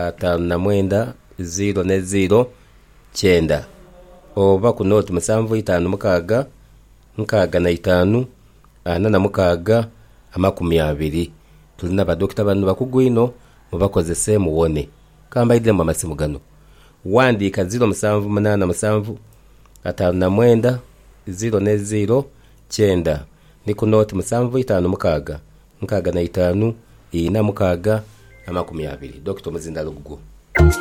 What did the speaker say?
atanu na mwenda ziro ne ziro cyenda oba ku noti musanvu y'itanu mukaaga mukaaga na itanu ana na mukaaga amakumyabiri turi n'abadokita bantu bakugwino mubakozese mubone kambaye idire mu masi mugano wandika ziro musanvu munana musanvu atanu na mwenda ziro ne ziro cyenda ni ku noti musanvu y'itanu mukaaga mukaaga na itanu iyi na mukaaga na makumyabiri dogita muzinda ruguru